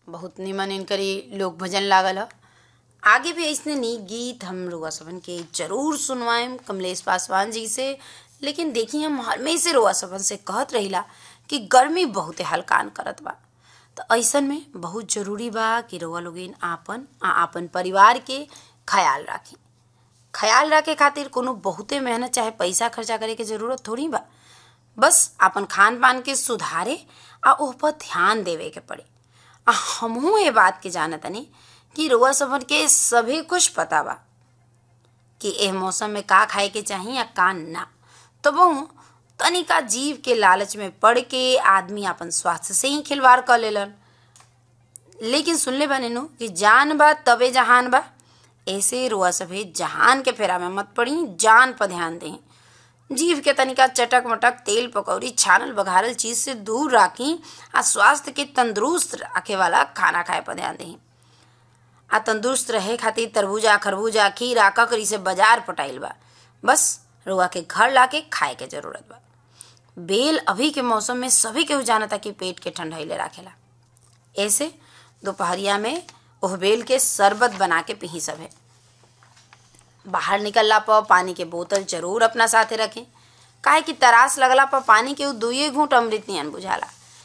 बहुत निमन इनकरी लोक भजन लागल ह आगे भी ऐसने नीक गीत हम रुआ सबन के जरूर सुनवाएम कमलेश पासवान जी से लेकिन देखी हम हमेशा रुआ सबन से कहत रहिला कि गर्मी बहुते हलकान करत बा तो ऐसन में बहुत जरूरी बा कि रउआ लोगिन आपन आ आपन परिवार के ख्याल राखी ख्याल रखे खातिर कोनो बहुते मेहनत चाहे पैसा खर्चा करे के जरूरत थोड़ी बा बस आपन खान पान के सुधारे आ ओह पर ध्यान देवे के पड़े आ हमहू ये बात के जानतनी कि रउआ सबन के सभी कुछ पता बा कि एह मौसम में का खाए के चाही या का ना तो बहु तनिका जीव के लालच में पड़ के आदमी अपन स्वास्थ्य से ही खिलवाड़ कर लेलन लेकिन सुनले बा नेनु कि जान बा तबे जहान बा ऐसे रुआ सभे जहान के फेरा में मत पड़ी जान पर ध्यान दें जीव के तनिका चटक मटक तेल पकौड़ी छानल बघारल चीज से दूर राखी आ स्वास्थ्य के तंदुरुस्त रखे वाला खाना खाए पर ध्यान दें आ तंदुरुस्त रहे खातिर तरबूजा खरबूजा खीरा ककरी से बाजार पटाइल बा बस रुआ के घर लाके खाए के जरूरत बा बेल अभी के मौसम में सभी केहू जानता कि पेट के ठंडैले राखेला ऐसे दोपहरिया में ओह बेल के शरबत बना के पी सभे बाहर निकलला पर पानी के बोतल जरूर अपना साथे रखें काहे कि तरास लगला पर पानी के उ दुइये घूंट अमृत नियन बुझाला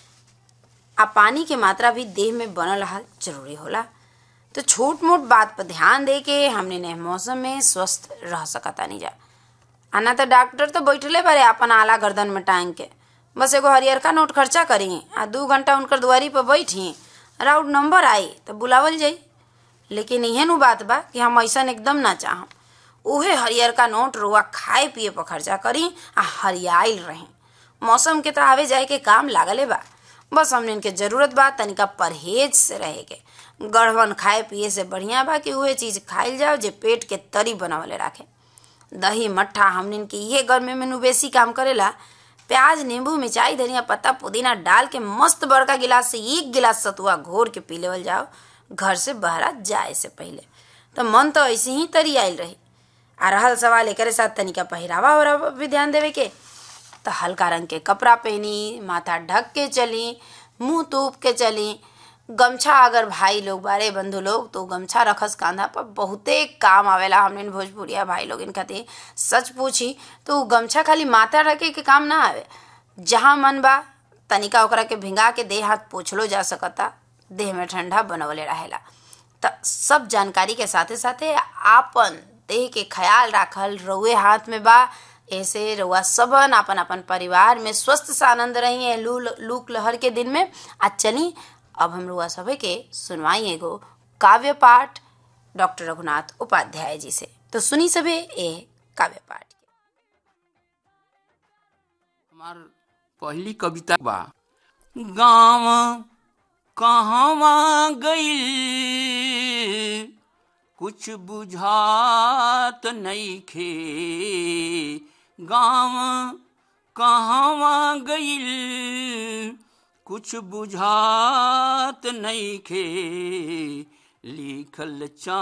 आ पानी के मात्रा भी देह में बनल रहल जरूरी होला तो छोट मोट बात पर ध्यान दे के हमने ने मौसम में स्वस्थ रह सकता नहीं जा आना तो डॉक्टर तो बैठले बारे अपन आला गर्दन में टांग के बस एगो हरियरका नोट खर्चा करी आ दू घंटा उनकर दुआरी पर बैठी राउट नंबर आई तो बुलावल जाई लेकिन इहे नु बात बा कि हम ऐसा एकदम ना चाहम उहे हरियरका नोट रुआ खाए पिए पर खर्चा करी आ हरियाइल रही मौसम के तो आवे जाए के काम लागले बा बस हमने इनके जरूरत बा तनिका परहेज से रहे के गढ़वन खाए पिए से बढ़िया बा कि उहे चीज खाइल जाओ जे पेट के तरी बनावले राखे दही मट्ठा हमने के इहे गर्मी में नु बेसी काम करेला प्याज नींबू मिर्चाई धनिया पत्ता पुदीना डाल के मस्त बड़का गिलास से एक गिलास सतुआ घोर के पी लेवल जाओ घर से बहरा जाए से पहले तो मन तो ऐसे ही तरी आयल रही आ रहल सवाल एक साथ तनिका पहिरावा वरावा भी ध्यान देवे के तो हल्का रंग के कपड़ा पहनी माथा ढक के चली मुंह तूप के चली गमछा अगर भाई लोग बारे बंधु लोग तो गमछा रखस कांधा पर बहुते काम आवेला हमने भोजपुरिया भाई लोग इन खातिर सच पूछी तो गमछा खाली माथा रखे के काम ना आवे जहाँ मन बा तनिका ओकरा के भिंगा के देह हाथ पोछलो जा सकता देह में ठंडा बनवले रहेला त सब जानकारी के साथे साथे आपन देह के ख्याल राखल रउए हाथ में बा ऐसे रउआ सबन अपन अपन परिवार में स्वस्थ से आनंद रही है लू लूक लहर के दिन में आ चली अब हम रुआ सभे के सुनवाई एगो काव्य पाठ डॉक्टर रघुनाथ उपाध्याय जी से तो सुनी सभे ए काव्य पाठ हमार पहली कविता बा गाँव कहवा गईल कुछ बुझात नइखे गाँव कहवा गईल कुछ बुझात नइखे लिखल चा